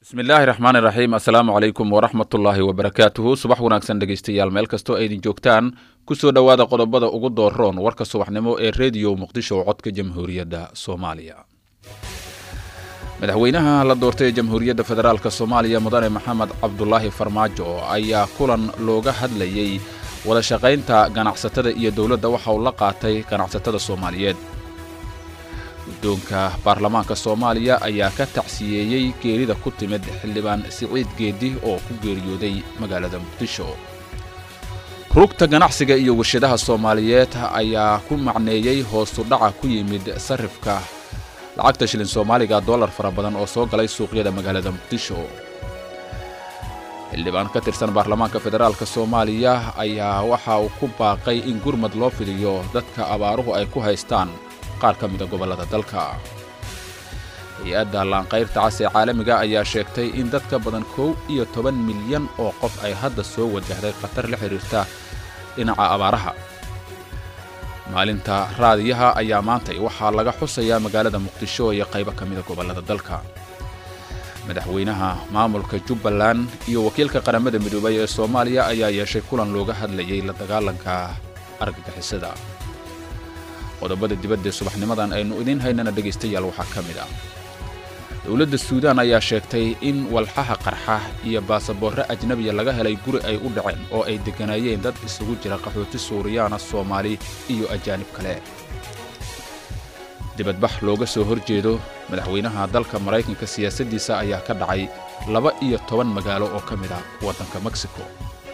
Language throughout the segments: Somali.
bismillaahi raxmaani raxiim assalaamu calaykum waraxmatullaahi wabarakaatuhu subax wanaagsan dhegeystayaal meel kastoo aydin joogtaan kusoo dhowaada qodobada ugu dooroon warka subaxnimo ee rediyo muqdisho codka jamhuuriyadda soomaaliya madaxweynaha la doortay ee jamhuuriyadda federaalk soomaaliya mudane maxamed cabdulaahi farmaajo ayaa kulan looga hadlayey wada shaqaynta ganacsatada iyo dowladda waxa uu la qaatay ganacsatada soomaaliyeed guddoonka baarlamaanka soomaaliya ayaa ka tacsiyeeyey geerida ku timid xildhibaan siciid geedi oo ku geeriyooday magaalada muqdisho rugta ganacsiga iyo warshadaha soomaaliyeed ayaa ku macneeyey hoosu dhaca ku yimid sarifka lacagta shilin soomaaliga dollar fara badan oo soo galay suuqyada magaalada muqdisho xildhibaan ka tirsan baarlamaanka federaalk soomaaliya ayaa waxa uu ku baaqay in gurmad loo fidiyo dadka abaaruhu ay ku haystaan qaar ka mida gobollada dalka hay-adda laanqayrta cas ee caalamiga ayaa sheegtay in dad ka badan kow iyo toban milyan oo qof ay hadda soo wajahday khatar la xidhiirta dhinaca abaaraha maalinta raadiyaha ayaa maantay waxaa laga xusayaa magaalada muqdisho iyo qaybo ka mida gobollada dalka madaxweynaha maamulka jubbaland iyo wakiilka qaramada midoobay ee soomaaliya ayaa yeeshay kulan looga hadlayay la dagaalanka argagixisada qodobada dibadda ee subaxnimadan aynu idiin haynana dhegaystayaal waxaa ka mid ah dowladda suudaan ayaa sheegtay in walxaha qarxa iyo baasaboorre ajnabiya laga helay guri ay u dhaceen oo ay degganaayeen dad isugu jira qaxooti suuriyaana soomaali iyo ajaanib kale dibadbax looga soo hor jeedo madaxweynaha dalka maraykanka siyaasaddiisa ayaa ka dhacay laba iyo toban magaalo oo ka mid ah waddanka mexico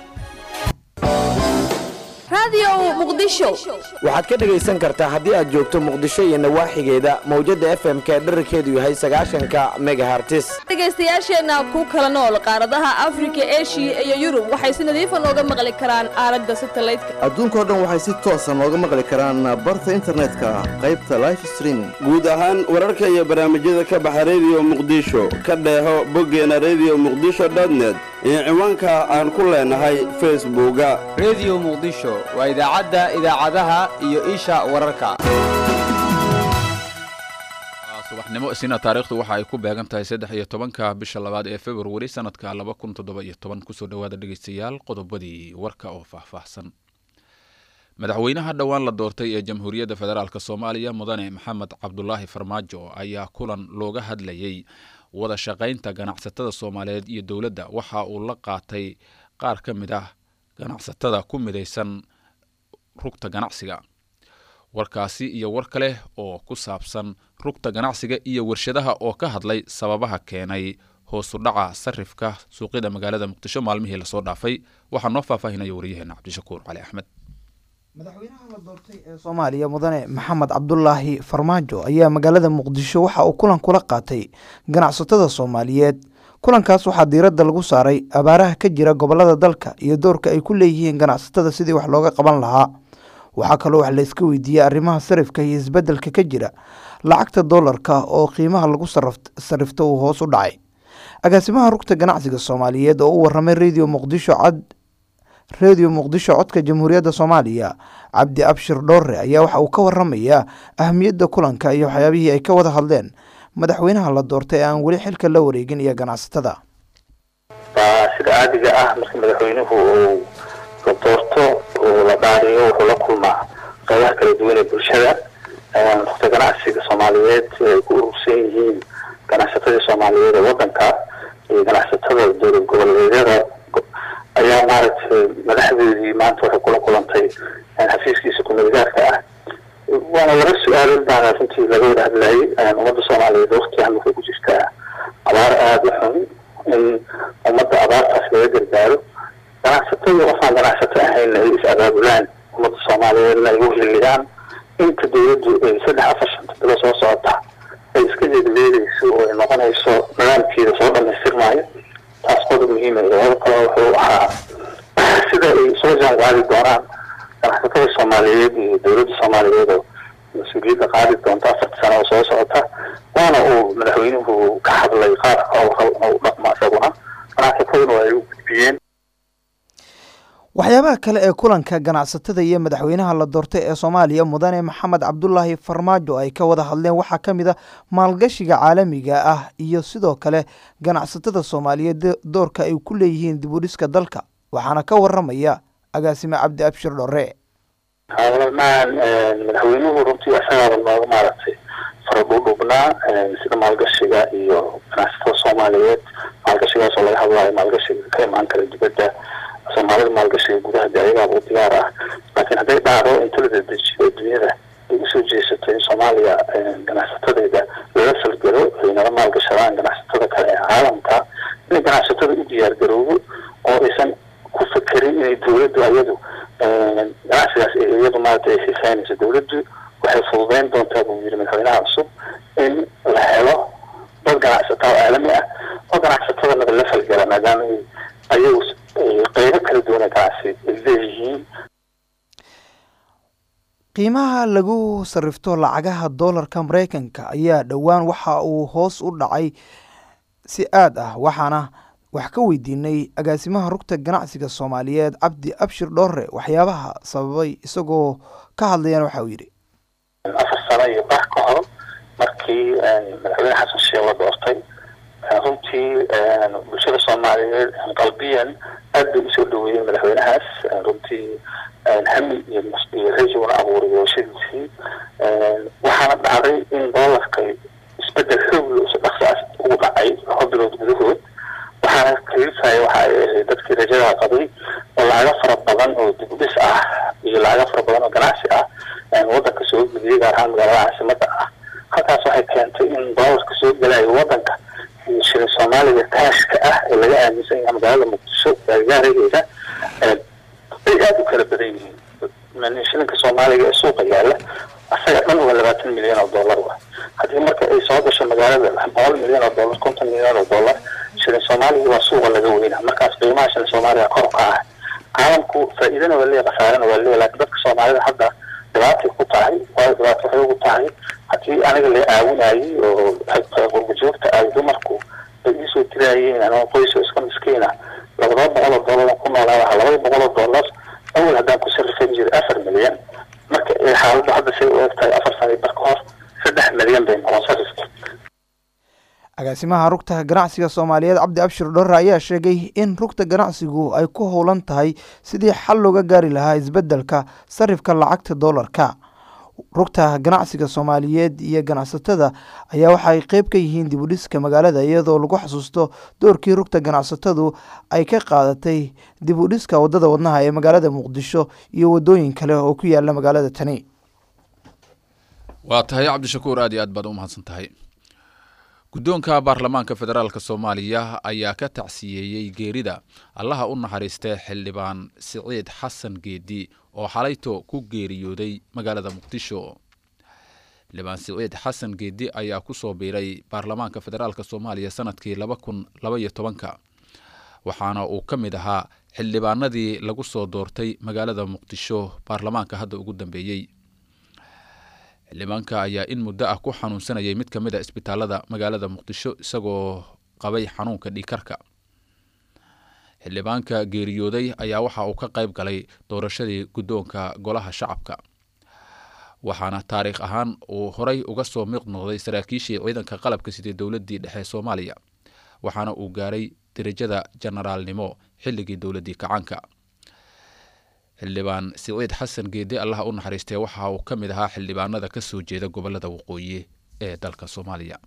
waxaad ka dhegaysan kartaa haddii aad joogto muqdisho iyo nawaaxigeeda mawjadda f m ka dherarkeedu yahay sagaashanka megahartis dhegaystayaasheenna ku kala nool qaaradaha afrika eshiya iyo yurub waxay si nadiifa nooga maqli karaan aalada satalaydka adduunkao dhan waxay si toosa nooga maqli karaan barta internetka qaybta life streaming guud ahaan wararka iyo barnaamijyada ka baxa rediyo muqdisho ka dheeho boggeena rediyo muqdisho dotnet iyo ciwaanka aan ku leenahay facebooka rediyo muqdisho waa idaacadda idaacadaha iyo isha wararka subaxnimo isina taariikhdu waxa ay ku beegan tahay saddex iyo tobanka bisha labaad ee februari sanadka laba kun toddoba iyo toban kusoo dhowaada dhegaystayaal qodobadii warka oo faahfaahsan madaxweynaha dhowaan la doortay ee jamhuuriyadda federaalk soomaaliya mudane maxamed cabdulaahi farmaajo ayaa kulan looga hadlayey wada shaqaynta ganacsatada soomaaliyeed iyo dowladda waxa uu la qaatay qaar ka mid ah ganacsatada ku midaysan rugta ganacsiga warkaasi iyo war kale oo ku saabsan rugta ganacsiga iyo warshadaha oo ka hadlay sababaha keenay hoosu dhaca sarifka suuqyada magaalada muqdisho maalmihii lasoo dhaafay waxaa noo faahfaahinaya waryaheena cabdishakuur cali axmed madaxweynaha la doortay ee soomaaliya mudane maxamed cabdulaahi farmaajo ayaa magaalada muqdisho waxa uu kulan kula qaatay ganacsatada soomaaliyeed kulankaas waxaa diiradda lagu saaray abaaraha ka jira gobolada dalka iyo doorka ay ku leeyihiin ganacsatada sidii wax looga qaban lahaa waxaa kaloo wax layska weydiiyey arrimaha sarifka iyo isbeddelka ka jira lacagta doolarka oo qiimaha lagu sarifto uu hoos u dhacay agaasimaha rugta ganacsiga soomaaliyeed oo u waramay rediyo muqdisho cad rediyo muqdisho codka jamhuuriyadda soomaaliya cabdi abshir dhoore ayaa waxa uu ka waramayaa ahamiyadda kulanka iyo waxyaabihii ay ka wada hadleen madaxweynaha la doortay ee aan weli xilka la wareegin iyo ganacsatada waa sida caadiga ah marka madaxweynuhu uu la doorto uu la dhaariyo wuxuu la kulmaa qeybaha kala duwan ee bulshada rugta ganacsiga soomaaliyeed ay ku urursan yihiin ganacsatadii soomaaliyeed ee wadanka iyo ganacsatada dowlad goboleedyada ayaa maaragtay madaxdeedii maanta waxay kula kulantay xafiiskiisa kumadigaarka ah waana laba su-aalood baana runtii laga wada hadlayay ummadda soomaaliyeed waktigan waxay ku jirtaa abaar aada u xun in ummadda abaartaas laga gargaaro ganacsatada qofaan ganacsato ahayna ay is abaabulaan ummadda soomaaliyeedna ay u hiliyaan inta dowladdu ay saddex afar shanta bilo soo socota ay iska jeedleedayso oo ay noqonayso nidaamkeeda soo dhamaystirmaayo taas qodob muhiima qodob kale wuxuu ahaa sida ay soo jaan qaadi doonaan ganacsatada soomaaliyeed iyo dowladda soomaaliyeed oo mas-uuliyadda qaadi doonta afarta sano oo soo socota waana uu madaxweynuhu ka hadlay qaabka u dhaqmo isaguna ganacsataduna waa ay u gudbiyeen waxyaabaha kale ee kulanka ganacsatada iyo madaxweynaha la doortay ee soomaaliya mudane maxamed cabdulaahi farmaajo ay ka wada hadleen waxaa ka mid a maalgashiga caalamiga ah iyo sidoo kale ganacsatada soomaaliyeed doorka ay ku leeyihiin dibudhiska dalka waxaana ka waramaya agaasime cabdi abshir dhore haalmaan madaxweynuhu runtii isagaaba nooga maaragtay faradhudhubnaa sida maalgashiga iyo ganacsatada soomaaliyeed maalgashigaasoo laga hadlayo maalgashiga ka imaan kara dibadda soomaalida maalgashiga gudaha de ayagaaba u diyaar ah laakiin hadday dhacdo inta la dedejiyo dunyada ay usoo jeesato in soomaaliya ganacsatadeeda lala falgelo ay nala maalgashadaan ganacsatada kale ee caalamka inay ganacsatada u diyaar garoobo oo aysan ku fekerin inay dawladdu ayadu ganacsigaas iyadu maarata ay xiiseynayso dawladdu waxay fududeyn doontaa buu yiri madaxweynaha cusub in la helo dad ganacsata oo caalami ah oo ganacsatadana la falgala maadaama ay ayagu qeybo kala duwana ganacsi ay leeyihiin qiimaha lagu sarrifto lacagaha doolarka maraykanka ayaa dhowaan waxa uu hoos u dhacay si aad ah waxaana wax ka weydiinay agaasimaha rugta ganacsiga soomaaliyeed cabdi abshir dhoore waxyaabaha sababay isagoo ka hadlayana waxa uu yidhi afar sano iyo bax ka hor markii madaxweyne xasan sheekh la doortay runtii bulshada soomaaliyeed qalbiyan aad bay usoo dhaweeyeen madaxweynahaas runtii hami iyo iyo rajiguna abuuray doorashadiisii waxaana dhacday in doolarka isbedel xoog si dhaqsaas ugu dhacay laba bilood gudahood waxaana kalifaya waxa ay ahayd dadkii rajada qabay oo lacago fara badan oo dib u dhis ah iyo lacago fara badan oo ganacsi ah wadanka soo geliyay gaar ahaan magaalada caasimada ah halkaas waxay keentay in doolarka soo gelayo wadanka iyo shilin soomaaliga kaashka ah ee laga aaminsan yahay magaalada muqdisho gaargaaraheeda ay aada u kala badan yihiin shilinka soomaaliga ee suuqa yaala asaga dhan waa labaatan milyan oo dollar wa haddii marka ay soo gasho magaalada boqol milyan oo dollar konton milyan oo dollar shilin soomaaliga waa suuqa laga weynaa markaas qiimaha shilin soomaaliga kor ka ah caalamku faa'iidana waa leeyahay khasaarana waa leeyahay laakiin dadka soomaalida hadda dhibaatay ku tahay waayo dhibaato waxay ugu tahay haddii aniga la caawinayay oo qurba joogta ay dumarku ay iisoo dirayeen anoo qoyso iska miskiina labada boqol oo dollar ku noolaa waxa labada boqol oo dollar awal haddaan ku sarrifan jiray afar milyan marka ay xaaladdu hadda say u eg tahay afar sano bar ka hor saddex milyan bay noqon sarrifka agaasimaha rugta ganacsiga soomaaliyeed cabdi abshir dhore ayaa sheegay in rugta ganacsigu ay ku howlan tahay sidii xal looga gaari lahaa isbeddelka sarifka lacagta doolarka rugta ganacsiga soomaaliyeed iyo ganacsatada ayaa waxaay qeyb ka yihiin dibudhiska magaalada iyadoo lagu xasuusto doorkii rugta ganacsatadu ay ka qaadatay dibudhiska wadada wadnaha ee magaalada muqdisho iyo wadooyin kale oo ku yaala magaalada tani waa tahay cabdishakuur aad iyo aad baad u mahadsan tahay guddoonka baarlamaanka federaalk soomaaliya ayaa ka tacsiyeeyey geerida allaha u naxariistay xildhibaan siciid xasan geedi oo xalayto ku geeriyooday magaalada muqdisho xildhibaan siciid xasan geedi ayaa kusoo biiray baarlamaanka federaalk soomaaliya sanadkii laba kun labaiyo tobanka waxaana uu ka mid ahaa xildhibaanadii lagu soo doortay magaalada muqdisho baarlamaanka hadda ugu dambeeyey xildhibaanka ayaa in muddo ah ku xanuunsanayay mid ka mid a isbitaalada magaalada muqdisho isagoo qabay xanuunka dhiikarka xildhibaanka geeriyooday ayaa waxa uu ka qayb galay doorashadii guddoonka golaha shacabka waxaana taariikh ahaan uu horay uga soo miiq noqday saraakiishii ciidanka qalabka sidii dowladdii dhexe soomaaliya waxaana uu gaaray derajada jenaraalnimo xilligii dowladdii kacaanka xildhibaan siciid xasan geedi allaha u naxariistay waxa uu ka mid ahaa xildhibaanada ka soo jeeda gobolada waqooyi ee dalka soomaaliya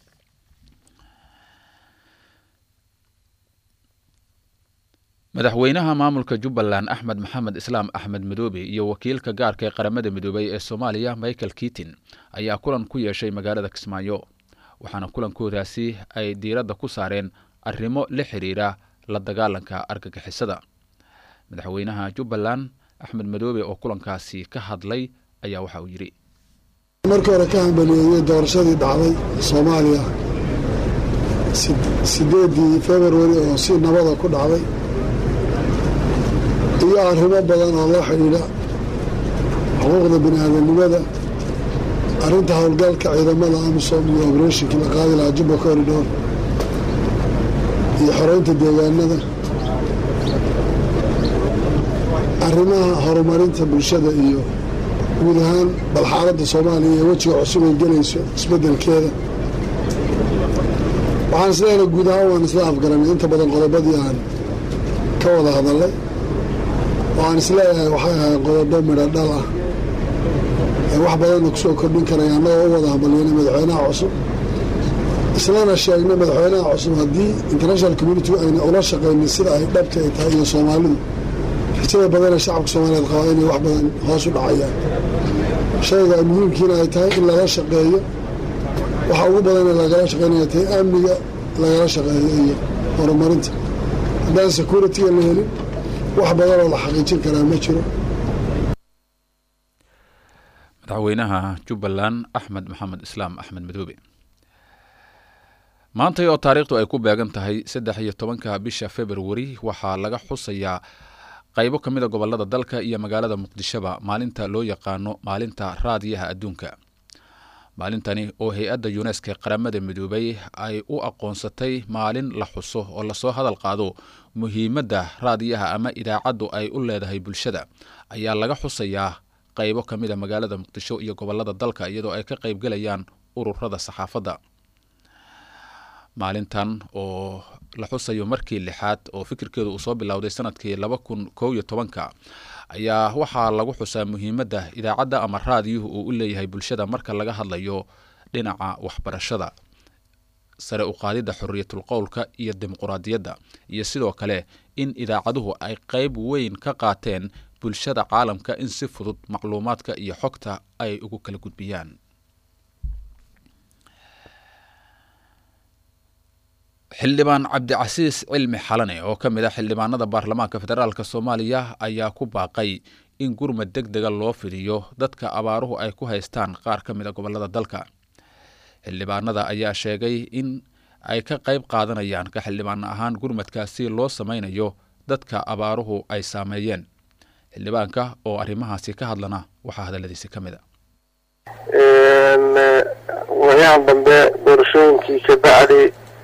madaxweynaha maamulka jubbaland axmed maxamed islaam axmed madoobe iyo wakiilka gaarka ee qaramada midoobay ee soomaaliya michael kitin ayaa kulan ku yeeshay magaalada kismaayo waxaana kulankoodaasi ay diiradda ku saareen arrimo la xiriira la dagaalanka argagixisada madaxweynaha jubbaland axmed madoobe oo kulankaasi ka hadlay ayaa waxa uu yidhi markii hore ka hambaliyeeyey doorashadii dhacday soomaaliya sideedii februari oo si nabada ku dhacday iyo arrimo badan oo la xidhiidha xuquuqda bini aadamnimada arrinta howlgalka ciidamada amisom iyo obreshnkii la qaadi lahaa jubba corridor iyo xoreynta deegaanada arrimaha horumarinta bulshada iyo guud ahaan bal xaaladda soomaaliya ee wejiga cusub ay gelayso isbeddelkeeda waxaan isleeyahay guud ahaan waan isla afgaranay inta badan qodobadii aan ka wada hadallay oo aan isleeyahay waxay ahayd qodobo midho dhal ah ee wax badanna ku soo kordhin karaya annagoo u wada hambalyanay madaxweynaha cusub islana sheegnay madaxweynaha cusub haddii international community ayna ula shaqaynin sida ay dhabta ay tahay iyo soomaalidu rajada badanee shacabka soomaaliyeed qabaa inay wax badan hoos u dhacayaan shayga muhiimkiina ay tahay in lala shaqeeyo waxa ugu badanee lagala shaqeynaya tahay amniga lagala shaqeeyo iyo horumarinta haddaan security-ga la helin wax badanoo la xaqiijin karaa ma jiro madaxweynaha jubbaland axmed maxamed islaam axmed madoobe maantay oo taariikhdu ay ku beegan tahay saddex iyo tobanka bisha februari waxaa laga xusayaa qaybo ka mid a gobolada dalka iyo magaalada muqdishoba maalinta loo yaqaano maalinta raadiyaha adduunka maalintani oo hay-adda yuneska qaramada midoobay ay u aqoonsatay maalin la xuso oo lasoo hadal qaado muhiimadda raadiyaha ama idaacaddu ay u leedahay bulshada ayaa laga xusayaa qaybo ka mid a magaalada muqdisho iyo gobolada dalka iyadoo ay ka qaybgelayaan ururada saxaafadda maalintan oo la xusayo markii lixaad oo fikirkeedu uu soo bilowday sanadkii laba kun kow iyo tobanka ayaa waxaa lagu xusaa muhiimadda idaacadda ama raadiyuhu uu u leeyahay bulshada marka laga hadlayo dhinaca waxbarashada sare u qaadidda xorriyatul qowlka iyo dimuquraadiyadda iyo sidoo kale in idaacaduhu ay qeyb weyn ka qaateen bulshada caalamka in si fudud macluumaadka iyo xogta ay ugu kala gudbiyaan xildhibaan cabdicasiis cilmi xalane oo ka mid ah xildhibaanada baarlamaanka federaalk soomaaliya ayaa ku baaqay in gurmad deg dega loo fidiyo dadka abaaruhu ay ku haystaan qaar ka mid a gobolada dalka xildhibaanada ayaa sheegay in ay ka qayb qaadanayaan ka xildhibaan ahaan gurmadkaasi loo sameynayo dadka abaaruhu ay saameeyeen xildhibaanka oo arrimahaasi ka hadlana waxaa hadaladiisi ka mid a wayahan dambe doorashooyinkii ka bacdi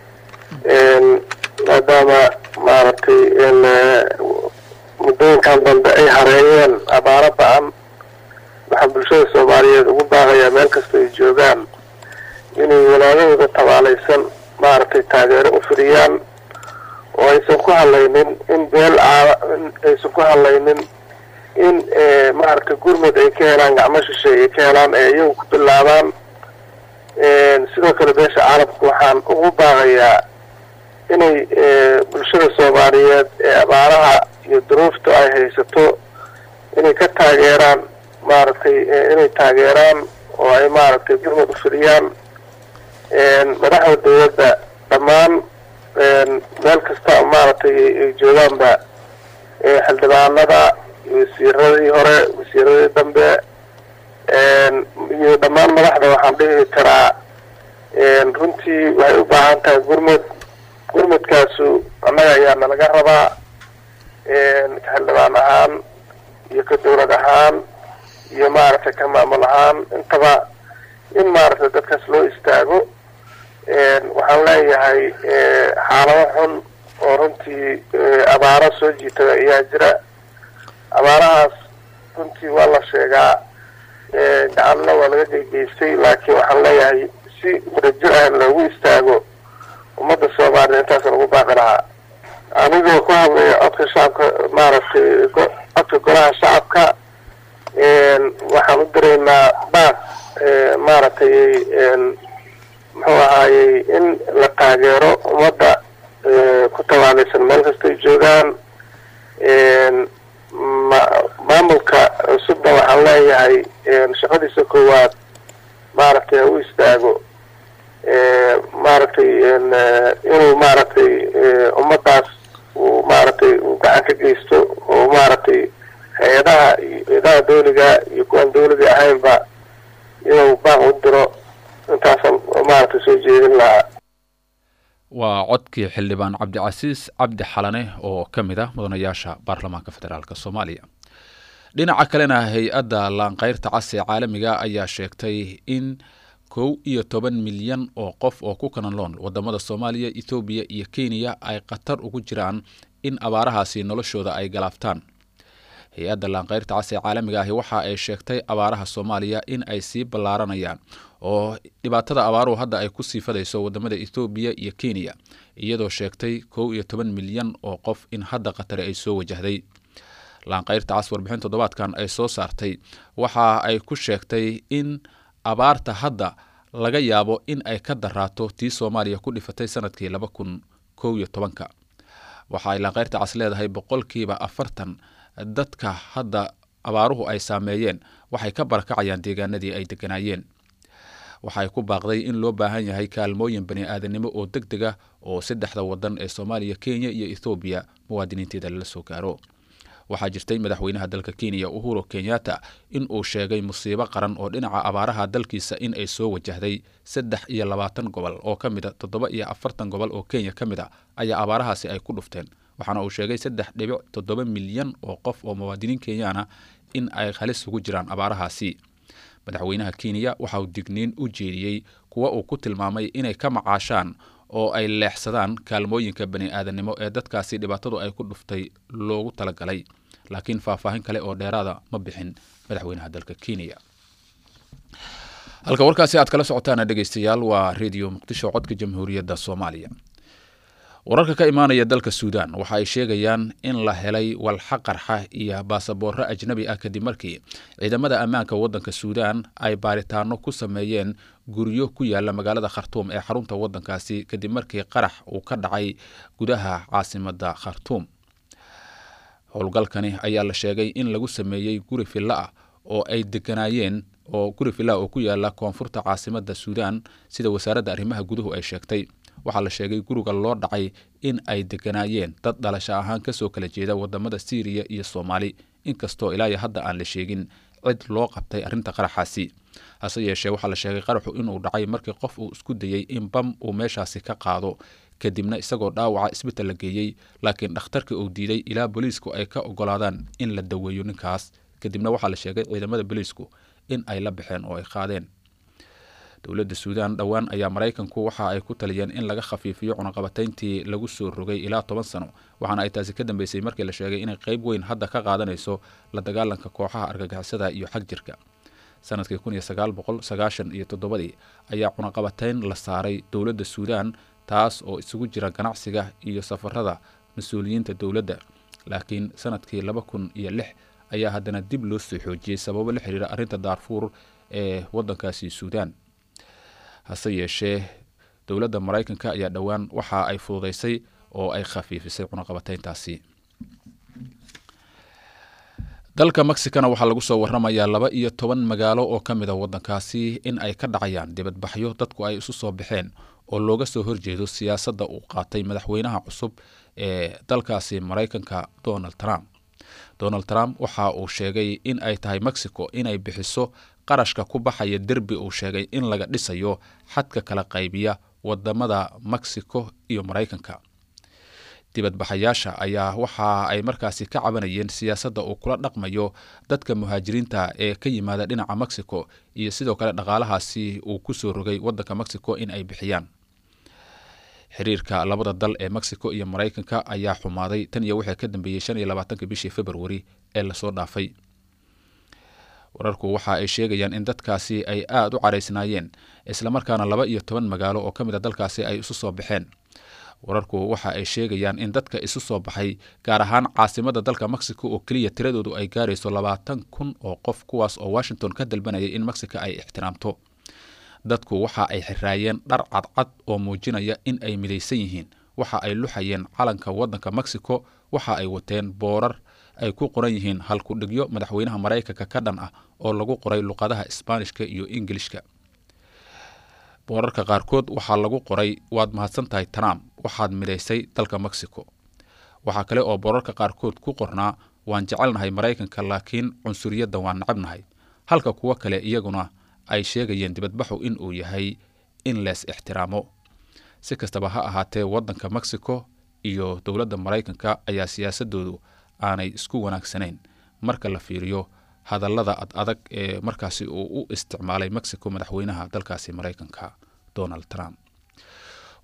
maadaama maaragtay muddooyinkan dambe ay hareeyeen abaaro ba-an waxaa bulshada soomaaliyeed ugu baaqayaa meel kasta ay joogaan inay walaadahooda tabaalaysan maaragtay taageero u fidiyaan oo aysan ku hadlaynin in beel aysan ku hadlaynin in maaragtay gurmud ay ka helaan gacmo shishay ay ka helaan ee iyagu ku bilaabaan sidoo kale beesha caalamka waxaan ugu baaqayaa inay bulshada soomaaliyeed ee abaaraha iyo duruufta ay haysato inay ka taageeraan maaragtay inay taageeraan oo ay maaragtay gurmud u fidiyaan madaxda dawladda dhammaan meel kasta maaragtay ay joogaanba xildhibaanada wasiiradii hore wasiiradii dambe iyo dhammaan madaxda waxaan dhihi karaa runtii waxay u baahan tahay gurmud gurmudkaasu annaga ayaa nalaga rabaa ka xildhibaan ahaan iyo ka dawlad ahaan iyo maaragtay ka maamul ahaan intaba in maaragtay dadkaas loo istaago waxaan leeyahay xaalado xun oo runtii abaaro soo jiitada ayaa jira abaarahaas runtii waa la sheegaa gacanna waa laga geygeystay laakiin waxaan leeyahay si wadajir ah loogu istaago ummadda soomaaliya intaasa lagu baaqi lahaa anigoo ku hadlaya codka shacabka maaragtay codka golaha shacabka waxaan u diraynaa baaq maaragtay muxuu ahaayey in la taageero ummadda ku tabaalaysan meel kastay joogaan maamulka cusubna waxaan leeyahay shaqadiisa koowaad maaragtay u istaago maaragtay inuu maaragtay ummadaas uu maaragtay uu gacan ka geysto oo maaragtay hay-adaha hay-adaha dawliga iyo kuwaan dawliga ahaynba inuu baaq u diro intaasaan maaragtay soo jeedin lahaa waa codkii xildhibaan cabdicasiis cabdi xalane oo ka mid ah mudanayaasha baarlamaanka federaalk soomaaliya dhinaca kalena hay-adda laanqeyrta cas ee caalamiga ayaa sheegtay in kow iyo toban milyan oo qof oo ku kanaloon wadamada soomaaliya ethoobiya iyo kenya ay khatar ugu jiraan in abaarahaasi noloshooda ay galaaftaan hay-adda laanqeyrta cas ee caalamiga ahi waxa ay sheegtay abaaraha soomaaliya in ay sii ballaaranayaan oo dhibaatada abaaruhu hadda ay ku sii fadayso wadamada ethoobiya iyo kenya iyadoo sheegtay kow iyo toban milyan oo qof in hadda khatari ay soo wajahday laanqeyrta cas warbixin toddobaadkan ay soo saartay waxa ay ku sheegtay in abaarta hadda laga yaabo in ay ka daraato tii soomaaliya ku dhifatay sanadkii laba kun kow iyo tobanka waxa ay laanqeyrta cas leedahay boqolkiiba afartan dadka hadda abaaruhu ay saameeyeen waxay ka barakacayaan deegaanadii ay deganaayeen waxay ku baaqday in loo baahan yahay kaalmooyin bani aadanimo oo deg deg ah oo saddexda wadan ee soomaaliya kenya iyo ethoobiya muwaadiniinteeda lala soo gaaro waxaa jirtay madaxweynaha dalka kenya uhuru kenyatta in uu sheegay musiibo qaran oo dhinaca abaaraha dalkiisa in ay soo wajahday saddex iyo labaatan gobol oo ka mid a toddoba iyo afartan gobol oo kenya ka mid a ayaa abaarahaasi ay ku dhufteen waxaana uu sheegay saddex dhibic toddoba milyan oo qof oo muwaadiniin kenyaana in ay halis ugu jiraan abaarahaasi madaxweynaha kenya waxa uu digniin u jeediyey kuwa uu ku tilmaamay inay ka macaashaan oo ay leexsadaan kaalmooyinka bani aadanimo ee dadkaasi dhibaatadu ay ku dhuftay loogu talagalay laakiin faahfaahin kale oo dheeraada ma bixin madaxweynaha dalka kenya halka warkaasi aad kala socotaana dhegeystayaal waa redio muqdisho codka jamhuuriyadda soomaaliya wararka ka imaanaya dalka suudan waxa ay sheegayaan in la helay walxa qarxa iyo baasaboorro ajnabi ah kadib markii ciidamada ammaanka waddanka suudan ay baaritaano ku sameeyeen guryo ku yaala magaalada khartuum ee xarunta waddankaasi kadib markii qarax uu ka dhacay gudaha caasimadda khartuum howlgalkani ayaa la sheegay in lagu sameeyey guri fillo ah oo ay deganaayeen oo guri fillah oo ku yaala koonfurta caasimadda suudan sida wasaaradda arrimaha guduhu ay sheegtay waxaa la sheegay guriga loo dhacay in ay deganaayeen dad dhalasho ahaan kasoo kala jeeda wadamada syriya iyo soomaali inkastoo ilaa iyo hadda aan la sheegin cid loo qabtay arrinta qaraxaasi hase yeeshee waxaa la sheegay qaraxu inuu dhacay markii qof uu isku dayey in bam uu meeshaasi ka qaado kadibna isagoo dhaawaca isbital la geeyey laakiin dhakhtarka uu diiday ilaa booliisku ay ka ogolaadaan in la daweeyo ninkaas kadibna waxaa la sheegay ciidamada booliisku in ay la baxeen oo ay qaadeen dowladda suudan dhowaan ayaa maraykanku waxa ay ku taliyeen in laga khafiifiyo cunaqabatayntii lagu soo rogay ilaa toban sano waxaana ay taasi ka dambeysay markii la sheegay inay qayb weyn hadda ka qaadanayso la dagaalanka kooxaha argagixisada iyo xag jirka sanadkii kun iyo sagaal boqol sagaashan iyo toddobadii ayaa cunaqabatayn la saaray dowladda suudan taas oo isugu jira ganacsiga iyo safarada mas-uuliyiinta dowladda laakiin sanadkii laba kun iyo lix ayaa haddana dib loo soo xoojiyey sababo la xiriira arrinta daarfuur ee waddankaasi suudan hase yeeshee dowladda maraykanka ayaa dhowaan waxa ay fududeysay oo ay khafiifisay cunaqabatayntaasi dalka mexicana waxaa lagu soo waramayaa laba iyo toban magaalo oo ka mid a waddankaasi in ay ka dhacayaan dibadbaxyo dadku ay isu soo baxeen oo looga soo horjeedo siyaasadda uu qaatay madaxweynaha cusub ee dalkaasi maraykanka donald trump donald trump waxa uu sheegay in ay tahay mexico inay bixiso qarashka ku baxaya derbi uu sheegay in laga dhisayo xadka kala qaybiya wadamada mexico iyo maraykanka dibadbaxayaasha ayaa waxa ay markaasi ka cabanayeen siyaasadda uu kula dhaqmayo dadka muhaajiriinta ee ka yimaada dhinaca mexico iyo sidoo kale dhaqaalahaasi uu ku soo rogay waddanka mexico in ay bixiyaan xiriirka labada dal ee mexico iyo maraykanka ayaa xumaaday tan iyo wixii ka dambeeyey shan iyo labaatanka bishii februari ee lasoo dhaafay wararku waxa ay sheegayaan in dadkaasi ay aada u caraysnaayeen islamarkaana laba iyo toban magaalo oo ka mid a dalkaasi ay isu soo baxeen wararku waxa ay sheegayaan in dadka isu soo baxay gaar ahaan caasimada dalka mexico oo keliya tiradoodu ay gaarayso labaatan kun oo qof kuwaas oo washington ka dalbanayay in mexico ay ixtiraamto dadku waxa ay xiraayeen dhar cadcad oo muujinaya in ay midaysan yihiin waxa ay luxayeen calanka waddanka mexico waxa ay wateen boorar ay ku qoran yihiin halkudhigyo madaxweynaha maraykanka ka dhan ah oo lagu qoray luqadaha isbaanishka iyo ingilishka boorarka qaarkood waxaa lagu qoray waad mahadsan tahay trump waxaad midaysay dalka mexico waxaa kale oo boorarka qaarkood ku qornaa waan jecelnahay maraykanka laakiin cunsuriyadda waan nacabnahay halka kuwo kale iyaguna ay sheegayeen dibadbaxu in uu yahay in lees ixtiraamo si kastaba ha ahaatee waddanka mexico iyo dowladda maraykanka ayaa siyaasadoodu aanay isku wanaagsanayn marka la fiiriyo hadallada ad adag ee markaasi uu u isticmaalay mexico madaxweynaha dalkaasi maraykanka donald trump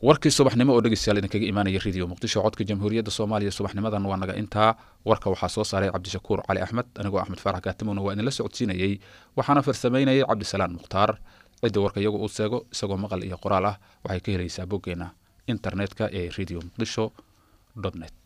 warkii subaxnimo oo dhegeystayaal idinkaga imaanaya radio muqdisho codka jamhuuriyadda soomaaliya subaxnimadan waa naga intaa warka waxaa soo saaray cabdishakuur cali axmed anigoo axmed faarax kaatimowna waa idinla socodsiinayey waxaana farsamaynayay cabdisalaan mukhtaar cidda warka iyagu uu seego isagoo maqal iyo qoraal ah waxay ka helaysaa boggeena internetka ee radio muqdisho net